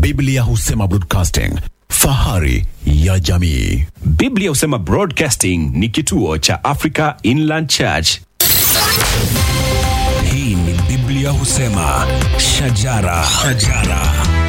Biblia husema broadcasting, fahari ya jamii. Biblia husema Broadcasting ni kituo cha Africa Inland Church. Hii ni Biblia husema shajara, shajara.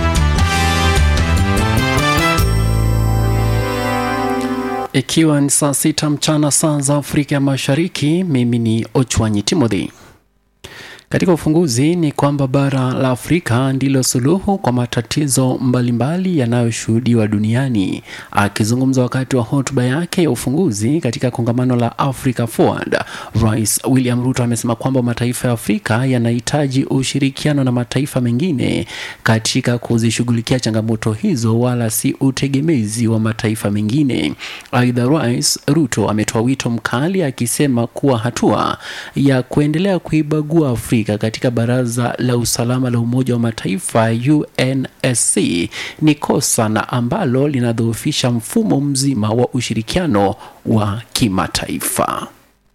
Ikiwa ni saa sita mchana saa za Afrika ya Mashariki, mimi ni Ochwanyi Timothy. Katika ufunguzi ni kwamba bara la Afrika ndilo suluhu kwa matatizo mbalimbali yanayoshuhudiwa duniani. Akizungumza wakati wa hotuba yake ya ufunguzi katika kongamano la Africa Forward, Rais William Ruto amesema kwamba mataifa ya Afrika yanahitaji ushirikiano na mataifa mengine katika kuzishughulikia changamoto hizo, wala si utegemezi wa mataifa mengine. Aidha, Rais Ruto ametoa wito mkali akisema kuwa hatua ya kuendelea kuibagua Afrika katika Baraza la Usalama la Umoja wa Mataifa UNSC ni kosa na ambalo linadhoofisha mfumo mzima wa ushirikiano wa kimataifa.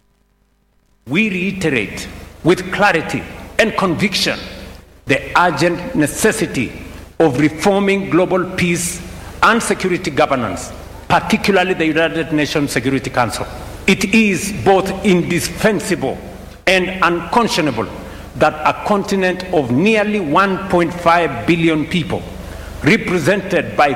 We reiterate with clarity and conviction the urgent necessity of reforming global peace and security governance, particularly the United Nations Security Council. It is both indispensable and unconscionable that a continent of nearly 1.5 billion people, represented by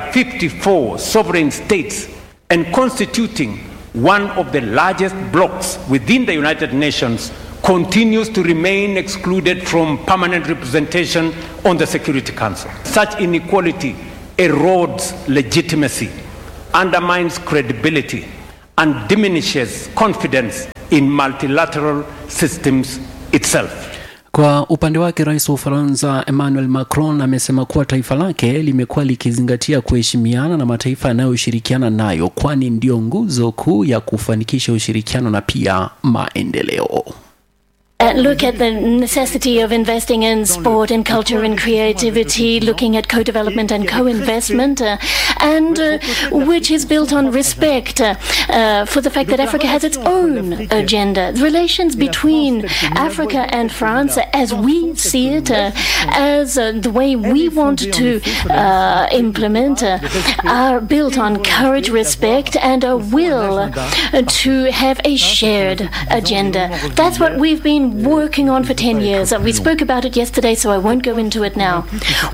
54 sovereign states and constituting one of the largest blocs within the United Nations, continues to remain excluded from permanent representation on the Security Council. Such inequality erodes legitimacy, undermines credibility, and diminishes confidence in multilateral systems itself. Kwa upande wake rais wa Ufaransa Emmanuel Macron amesema kuwa taifa lake limekuwa likizingatia kuheshimiana na mataifa yanayoshirikiana nayo, kwani ndio nguzo kuu ya kufanikisha ushirikiano na pia maendeleo. Uh, look at the necessity of investing in sport and culture and creativity, looking at co-development and co-investment, uh, and uh, which is built on respect uh, uh, for the fact that Africa has its own agenda. The relations between Africa and France, as we see it, uh, as uh, the way we want to uh, implement, uh, are built on courage, respect, and a will uh, to have a shared agenda. That's what we've been working on for 10 years. Uh, We spoke about it yesterday, so I won't go into it now.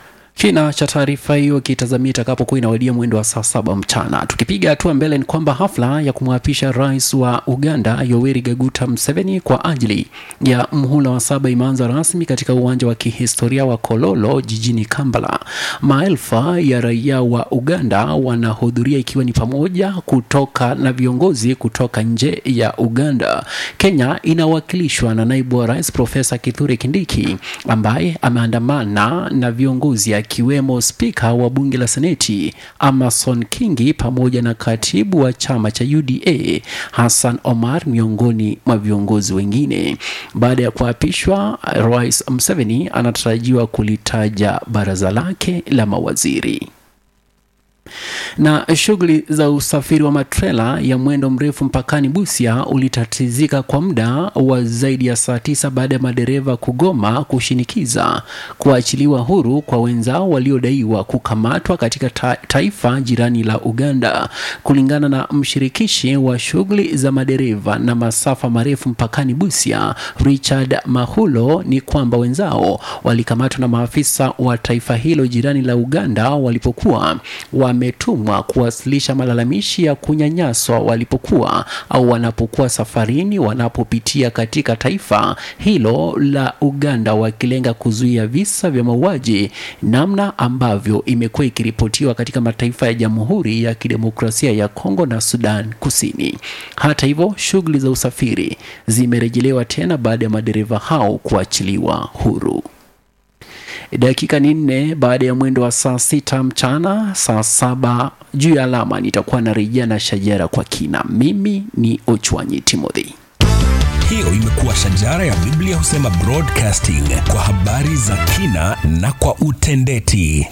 Kina cha taarifa hiyo kitazamia itakapokuwa inawadia mwendo wa saa saba mchana. Tukipiga hatua mbele, ni kwamba hafla ya kumwapisha rais wa Uganda Yoweri Kaguta Museveni kwa ajili ya mhula wa saba imeanza rasmi katika uwanja wa kihistoria wa Kololo jijini Kampala. Maelfa ya raia wa Uganda wanahudhuria ikiwa ni pamoja kutoka na viongozi kutoka nje ya Uganda. Kenya inawakilishwa na naibu wa rais Profesa Kithure Kindiki ambaye ameandamana na viongozi akiwemo spika wa bunge la seneti Amason Kingi pamoja na katibu wa chama cha UDA Hassan Omar miongoni mwa viongozi wengine. Baada ya kuapishwa, Rais Museveni anatarajiwa kulitaja baraza lake la mawaziri na shughuli za usafiri wa matrela ya mwendo mrefu mpakani Busia ulitatizika kwa muda wa zaidi ya saa tisa baada ya madereva kugoma kushinikiza kuachiliwa huru kwa wenzao waliodaiwa kukamatwa katika ta taifa jirani la Uganda. Kulingana na mshirikishi wa shughuli za madereva na masafa marefu mpakani Busia, Richard Mahulo, ni kwamba wenzao walikamatwa na maafisa wa taifa hilo jirani la Uganda walipokuwa wametumwa kuwasilisha malalamishi ya kunyanyaswa walipokuwa au wanapokuwa safarini wanapopitia katika taifa hilo la Uganda, wakilenga kuzuia visa vya mauaji, namna ambavyo imekuwa ikiripotiwa katika mataifa ya Jamhuri ya Kidemokrasia ya Kongo na Sudan Kusini. Hata hivyo, shughuli za usafiri zimerejelewa tena baada ya madereva hao kuachiliwa huru. Dakika ni nne baada ya mwendo wa saa sita mchana, saa saba juu ya alama, nitakuwa narejea na shajara kwa kina. Mimi ni Ochwanyi Timothy. Hiyo imekuwa shajara ya Biblia husema broadcasting kwa habari za kina na kwa utendeti.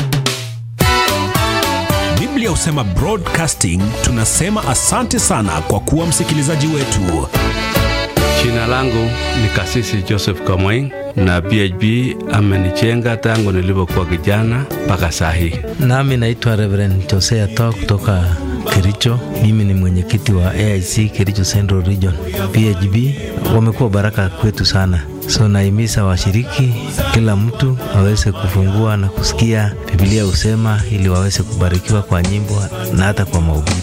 Biblia husema broadcasting, tunasema asante sana kwa kuwa msikilizaji wetu. Jina langu ni Kasisi Joseph Kamweng na PHB amenijenga tangu nilipokuwa kijana mpaka saa hii. Nami naitwa Reverend Josea Toa kutoka Kericho. Mimi ni mwenyekiti wa AIC Kericho Central Region. PHB wamekuwa baraka kwetu sana, so naimiza washiriki, kila mtu aweze kufungua na kusikia Biblia husema, ili waweze kubarikiwa kwa nyimbo na hata kwa mahubiri.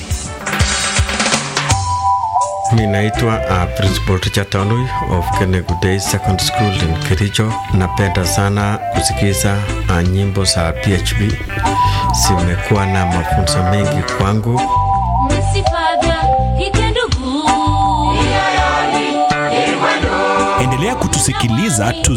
Mi naitwa uh, Principal Richard Tanui of Kenegu Day Second School in Kericho. Napenda sana kusikiza uh, nyimbo za PHB, zimekuwa na mafunzo mengi kwangu. Endelea kutusikiliza tu